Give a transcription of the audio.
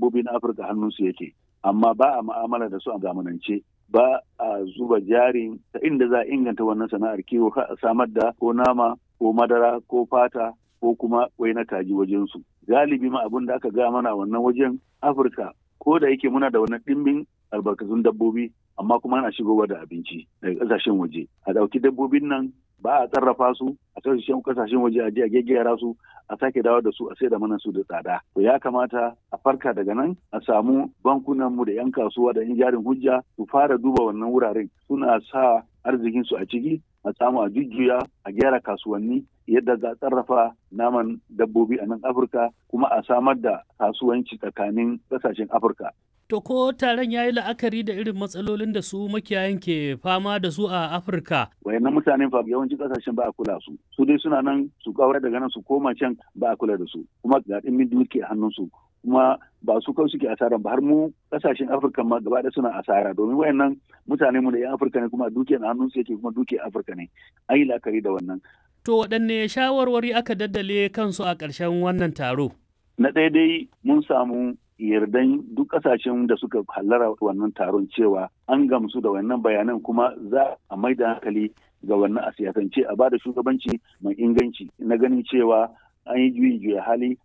dabbobi na afirka hannunsu yake amma ba a ma'amala da su a zamanance ba a zuba jari ta inda za a inganta wannan sana'ar kiwo a samar da ko nama ko madara ko fata ko kuma wai na kaji wajensu galibi ma abin da aka ga mana wannan wajen afirka ko da yake muna da wannan ɗimbin albarkatun dabbobi amma kuma ana shigowa da abinci daga ƙasashen waje a ɗauki dabbobin nan ba a sarrafa su a kasashen kasashen waje a je a gaggera su a sake dawo da su a sai da mana su da tsada to ya kamata a farka daga nan a samu bankunan mu da yan kasuwa da yan jarin hujja su fara duba wannan wuraren suna sa arzikin su a ciki a samu a jujjuya a gyara kasuwanni yadda za a sarrafa naman dabbobi a nan afirka kuma a samar da kasuwanci tsakanin kasashen afirka To ko taron ya yi la'akari da irin matsalolin da su makiyayan ke fama da su a Afirka? Wayannan mutanen fa yawancin kasashen ba a kula su. Su dai suna nan su kawar daga nan su koma can ba a kula da su. Kuma ga ɗimbin duki a hannunsu. Kuma ba su kawai suke asara ba har mu kasashen Afirka ma gaba da suna asara domin wayannan mutane mu da 'yan Afirka ne kuma duki a hannunsu yake kuma duki Afirka ne. An yi la'akari da wannan. To waɗanne shawarwari aka daddale kansu a ƙarshen wannan taro? Na ɗaya dai mun samu yardan duk kasashen da suka hallara wannan taron cewa an gamsu da wannan bayanan kuma za a mai da hankali ga wannan a siyasance a bada shugabanci mai inganci na ganin cewa an yi juyi juya hali